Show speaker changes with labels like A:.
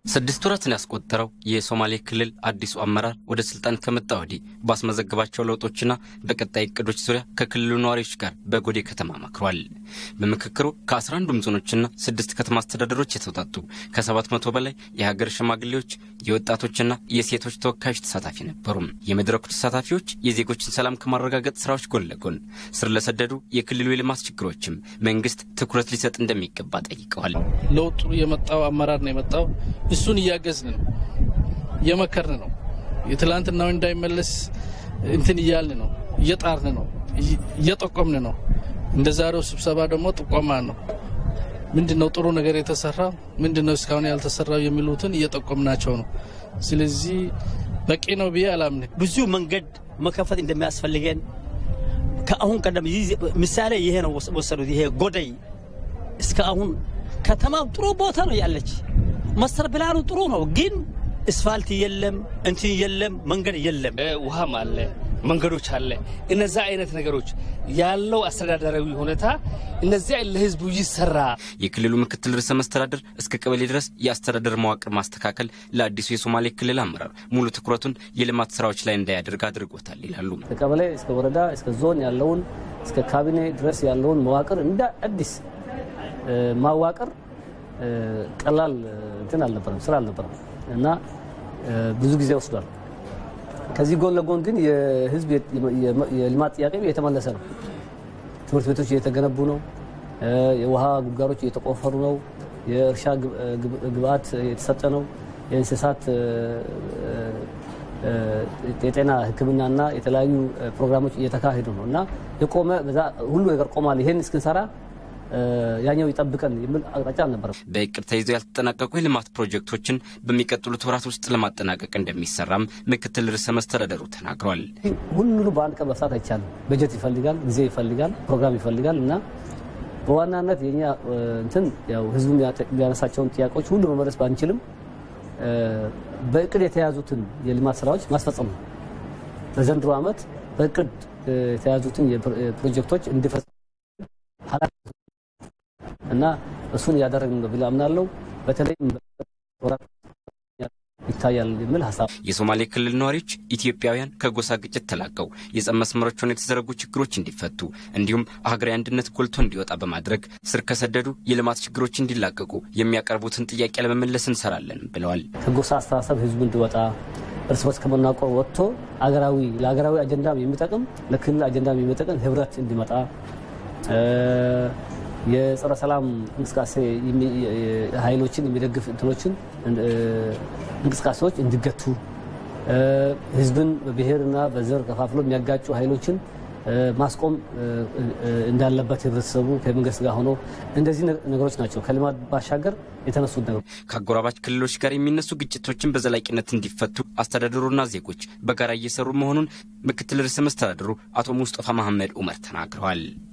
A: ስድስት ወራትን ያስቆጠረው የሶማሌ ክልል አዲሱ አመራር ወደ ስልጣን ከመጣ ወዲህ ባስመዘገባቸው ለውጦችና በቀጣይ እቅዶች ዙሪያ ከክልሉ ነዋሪዎች ጋር በጎዴ ከተማ መክሯል። በምክክሩ ከ11ዱም ዞኖችና ስድስት ከተማ አስተዳደሮች የተውጣጡ ከሰባት መቶ በላይ የሀገር ሽማግሌዎች፣ የወጣቶችና የሴቶች ተወካዮች ተሳታፊ ነበሩ። የመድረኩ ተሳታፊዎች የዜጎችን ሰላም ከማረጋገጥ ስራዎች ጎን ለጎን ስር ለሰደዱ የክልሉ የልማት ችግሮችም መንግስት ትኩረት ሊሰጥ እንደሚገባ ጠይቀዋል።
B: ለውጡ የመጣው አመራር ነው የመጣው እሱን እያገዝን ነው፣ እየመከርን ነው። የትላንትናው እንዳይመለስ እንትን እያልን ነው፣ እየጣርን ነው፣ እየጠቆምን ነው። እንደ ዛሬው ስብሰባ ደግሞ ጥቆማ ነው። ምንድን ነው ጥሩ ነገር የተሰራው፣ ምንድን ነው እስካሁን ያልተሰራው የሚሉትን እየጠቆምናቸው ነው። ስለዚህ በቂ ነው ብዬ አላምንም።
C: ብዙ መንገድ መከፈት እንደሚያስፈልገን ከአሁን ቀደም ምሳሌ ይሄ ነው ወሰዱት። ይሄ ጎደይ እስከ አሁን ከተማው ጥሩ ቦታ ነው ያለች መስተር ፕላኑ ጥሩ ነው፣ ግን እስፋልት የለም፣ እንትን የለም፣ መንገድ የለም።
D: ውሃም አለ፣ መንገዶች አለ። እነዛ አይነት ነገሮች ያለው አስተዳደራዊ ሁኔታ እነዚያ ለህዝቡ ይሰራ።
A: የክልሉ ምክትል ርዕሰ መስተዳደር እስከ ቀበሌ ድረስ የአስተዳደር መዋቅር ማስተካከል ለአዲሱ የሶማሌ ክልል አመራር ሙሉ ትኩረቱን የልማት ስራዎች ላይ እንዳያደርግ አድርጎታል ይላሉ።
E: ከቀበሌ እስከ ወረዳ እስከ ዞን ያለውን እስከ ካቢኔ ድረስ ያለውን መዋቅር እንደ አዲስ ማዋቅር ቀላል እንትን አልነበረም፣ ስራ አልነበረም እና ብዙ ጊዜ ወስዷል። ከዚህ ጎን ለጎን ግን የህዝብ የልማት ጥያቄ እየተመለሰ ነው። ትምህርት ቤቶች እየተገነቡ ነው። የውሃ ጉድጓዶች እየተቆፈሩ ነው። የእርሻ ግብአት የተሰጠ ነው። የእንስሳት የጤና ሕክምናና የተለያዩ ፕሮግራሞች እየተካሄዱ ነው እና የቆመ ሁሉ ነገር ቆሟል። ይሄን እስክንሰራ ያኛው ይጠብቀን የሚል አቅጣጫ አልነበረም።
A: በእቅድ ተይዘው ያልተጠናቀቁ የልማት ፕሮጀክቶችን በሚቀጥሉት ወራት ውስጥ ለማጠናቀቅ እንደሚሰራም ምክትል ርዕሰ መስተዳደሩ ተናግሯል።
E: ሁሉንም በአንድ ቀን መፍታት አይቻልም። በጀት ይፈልጋል፣ ጊዜ ይፈልጋል፣ ፕሮግራም ይፈልጋል እና በዋናነት የኛ እንትን ያው ህዝቡ የሚያነሳቸውን ጥያቄዎች ሁሉ መመለስ ባንችልም በእቅድ የተያዙትን የልማት ስራዎች ማስፈጸም ነው። በዘንድሮ ዓመት በእቅድ የተያዙትን ፕሮጀክቶች እንዲፈጽም እና እሱን እያደረግን ነው ብላ አምናለሁ። በተለይም ይታያል የሚል ሀሳብ
A: የሶማሌ ክልል ነዋሪዎች ኢትዮጵያውያን ከጎሳ ግጭት ተላቀው የጸብ መስመሮች ሆነው የተዘረጉ ችግሮች እንዲፈቱ እንዲሁም ሀገራዊ አንድነት ጎልቶ እንዲወጣ በማድረግ ስር ከሰደዱ የልማት ችግሮች እንዲላቀቁ የሚያቀርቡትን ጥያቄ ለመመለስ እንሰራለን ብለዋል።
E: ከጎሳ አስተሳሰብ ህዝቡ እንዲወጣ እርስ በርስ ከመናቆር ወጥቶ አገራዊ ለሀገራዊ አጀንዳም የሚጠቅም ለክልል አጀንዳም የሚጠቅም ህብረት እንዲመጣ የጸረ ሰላም እንቅስቃሴ ኃይሎችን የሚደግፍ እንትኖችን እንቅስቃሴዎች እንዲገቱ ህዝብን በብሔርና በዘር ከፋፍሎ የሚያጋጩ ኃይሎችን ማስቆም እንዳለበት ህብረተሰቡ ከመንግስት ጋር ሆኖ እንደዚህ ነገሮች ናቸው ከልማት ባሻገር የተነሱት ነገሮች።
A: ከአጎራባች ክልሎች ጋር የሚነሱ ግጭቶችን በዘላቂነት እንዲፈቱ አስተዳደሩና ዜጎች በጋራ እየሰሩ መሆኑን ምክትል ርዕሰ መስተዳድሩ አቶ ሙስጠፋ መሐመድ ኡመር ተናግረዋል።